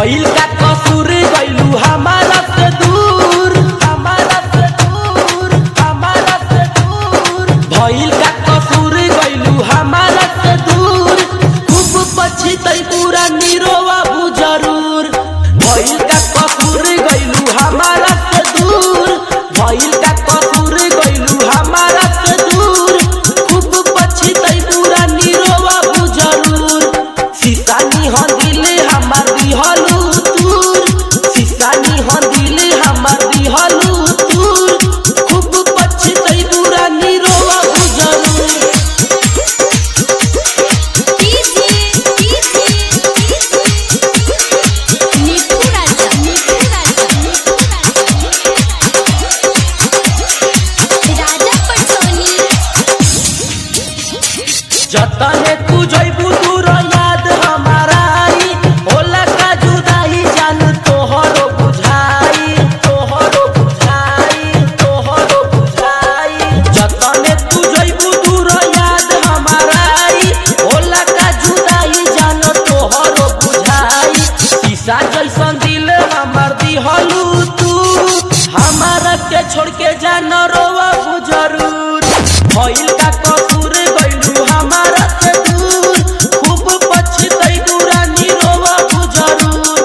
भइल का कसूर गइलू हमारा से दूर हमारा से दूर हमारा से दूर भइल का कसूर गइलू हमारा से दूर खूब पछितै पूरा निरोवा बु जरूर भइल का कसूर गइलू हमारा से दूर भइल का कसूर गइलू हमारा से दूर खूब पछितै पूरा निरोवा बु जरूर सीसानी हो दिल हमार दिहलू दूर सीसानी हो दिल हमार दिहलू दूर खूब पछितै पूरा निरोवा बु जरूर डीजे डीजे नीतू राजा नीतू राजा नीतू राजा राजा पटोनी जतने तू जइबू दूर याद हमारा आई होला का जुदाई जान तोहरो बुझाई तोहरो बुझाई तोहरो बुझाई जतने तू जइबू दूर याद हमारा आई होला का जुदाई जान तोहरो बुझाई शीशा जैसन दिल हमार दिहलू तू हमारा के छोड़ के जान रोवा जरूर भइल का कसूर गइलू हमारा से दूर खूब पछतै दुरानी रोवा जरूर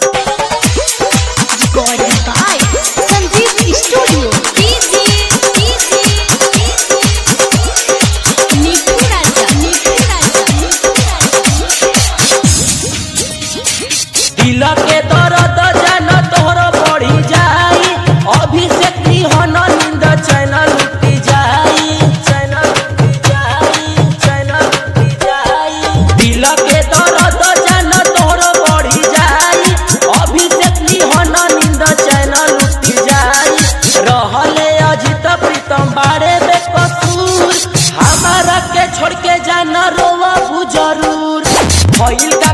recorded by Sanjeev studio DJ DJ Neetu Raja Neetu Raja Neetu दिल के दर्द जान तोहर बढ़ी जाई अभिषेक निहन निंद चैनल लुटी जाई चैनल लुटी जाई चैनल लुटी जाई दिल के दर्द जान तोहर बढ़ी जाई अभिषेक निहन निंद चैनल लुटी जाई रहले अजित प्रीतम बारे बेकसूर हमारा के छोड़ के जाना रोवा जरूर भइल का